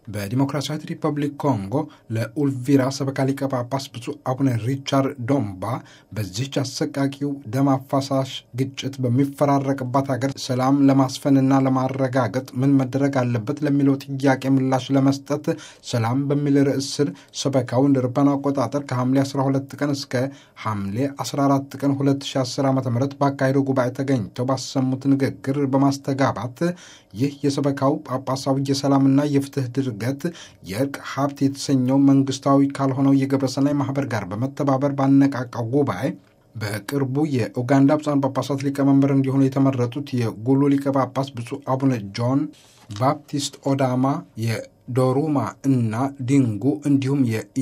በዲሞክራሲያዊት ሪፐብሊክ ኮንጎ ለኡልቪራ ሰበካ ሊቀ ጳጳስ ብፁዕ አቡነ ሪቻርድ ዶምባ በዚህች አሰቃቂው ደም አፋሳሽ ግጭት በሚፈራረቅባት ሀገር ሰላም ለማስፈንና ለማረጋገጥ ምን መደረግ አለበት ለሚለው ጥያቄ ምላሽ ለመስጠት ሰላም በሚል ርዕስ ስር ሰበካው እንደ አውሮፓውያን አቆጣጠር ከሐምሌ 12 ቀን እስከ ሐምሌ 14 ቀን 2010 ዓ ም ባካሄደው ጉባኤ ተገኝተው ባሰሙት ንግግር በማስተጋባት ይህ የሰበካው ጳጳሳዊ የሰላምና የፍትህ ድርገት የእርቅ ሀብት የተሰኘው መንግስታዊ ካልሆነው የግብረሰናይ ማህበር ጋር በመተባበር ባነቃቃው ጉባኤ በቅርቡ የኡጋንዳ ብፁዓን ጳጳሳት ሊቀመንበር እንዲሆኑ የተመረጡት የጉሉ ሊቀ ጳጳስ ብፁዕ አቡነ ጆን ባፕቲስት ኦዳማ የዶሩማ እና ዲንጉ እንዲሁም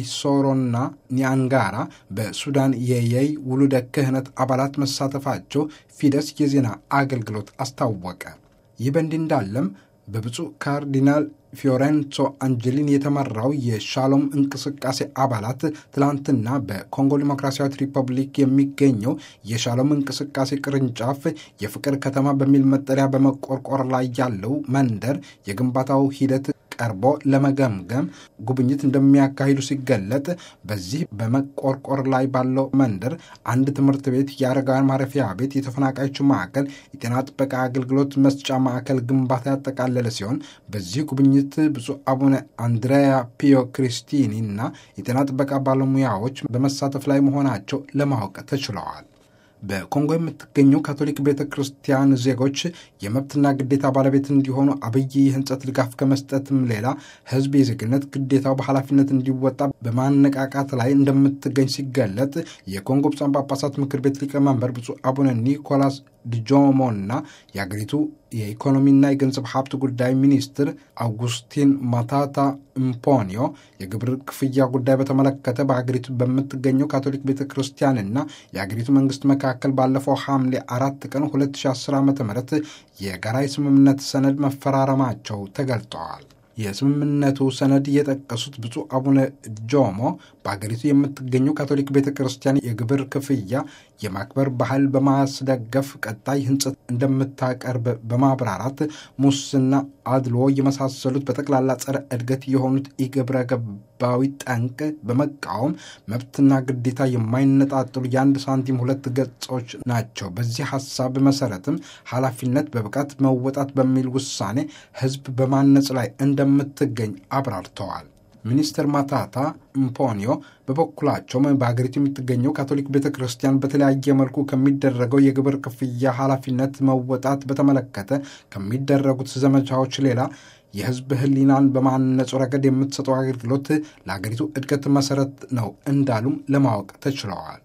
የኢሶሮና ኒያንጋራ በሱዳን የየይ ውሉደ ክህነት አባላት መሳተፋቸው ፊደስ የዜና አገልግሎት አስታወቀ። ይህ በእንዲህ እንዳለም በብፁዕ ካርዲናል ፊዮሬንሶ አንጀሊን የተመራው የሻሎም እንቅስቃሴ አባላት ትላንትና በኮንጎ ዲሞክራሲያዊት ሪፐብሊክ የሚገኘው የሻሎም እንቅስቃሴ ቅርንጫፍ የፍቅር ከተማ በሚል መጠሪያ በመቆርቆር ላይ ያለው መንደር የግንባታው ሂደት ቀርቦ ለመገምገም ጉብኝት እንደሚያካሂዱ ሲገለጥ በዚህ በመቆርቆር ላይ ባለው መንደር አንድ ትምህርት ቤት፣ የአረጋውያን ማረፊያ ቤት፣ የተፈናቃዮች ማዕከል፣ የጤና ጥበቃ አገልግሎት መስጫ ማዕከል ግንባታ ያጠቃለለ ሲሆን በዚህ ጉብኝት ብፁዕ አቡነ አንድሬያ ፒዮ ክሪስቲኒ እና የጤና ጥበቃ ባለሙያዎች በመሳተፍ ላይ መሆናቸው ለማወቅ ተችለዋል። በኮንጎ የምትገኘው ካቶሊክ ቤተ ክርስቲያን ዜጎች የመብትና ግዴታ ባለቤት እንዲሆኑ አብይ የህንጸት ድጋፍ ከመስጠትም ሌላ ሕዝብ የዜግነት ግዴታው በኃላፊነት እንዲወጣ በማነቃቃት ላይ እንደምትገኝ ሲገለጥ የኮንጎ ብፁዓን ጳጳሳት ምክር ቤት ሊቀመንበር ብፁዕ አቡነ ኒኮላስ ዲጆሞና የአገሪቱ የኢኮኖሚና የገንዘብ ሀብት ጉዳይ ሚኒስትር አውጉስቲን ማታታ ኢምፖኒዮ የግብር ክፍያ ጉዳይ በተመለከተ በአገሪቱ በምትገኘው ካቶሊክ ቤተ ክርስቲያንና የአገሪቱ መንግስት መካከል ባለፈው ሐምሌ አራት ቀን 2010 ዓ ም የጋራ የስምምነት ሰነድ መፈራረማቸው ተገልጠዋል። የስምምነቱ ሰነድ የጠቀሱት ብፁዕ አቡነ ጆሞ በአገሪቱ የምትገኘው ካቶሊክ ቤተ ክርስቲያን የግብር ክፍያ የማክበር ባህል በማስደገፍ ቀጣይ ህንጸት እንደምታቀርብ በማብራራት ሙስና፣ አድሎ የመሳሰሉት በጠቅላላ ጸረ እድገት የሆኑት ኢግብረ ገባዊ ጠንቅ በመቃወም መብትና ግዴታ የማይነጣጥሉ የአንድ ሳንቲም ሁለት ገጾች ናቸው። በዚህ ሀሳብ መሰረትም ኃላፊነት በብቃት መወጣት በሚል ውሳኔ ህዝብ በማነጽ ላይ እንደምትገኝ አብራርተዋል። ሚኒስትር ማታታ ኢምፖኒዮ በበኩላቸው በሀገሪቱ የምትገኘው ካቶሊክ ቤተ ክርስቲያን በተለያየ መልኩ ከሚደረገው የግብር ክፍያ ኃላፊነት መወጣት በተመለከተ ከሚደረጉት ዘመቻዎች ሌላ የህዝብ ህሊናን በማነጹ ረገድ የምትሰጠው አገልግሎት ለሀገሪቱ እድገት መሰረት ነው እንዳሉም ለማወቅ ተችለዋል።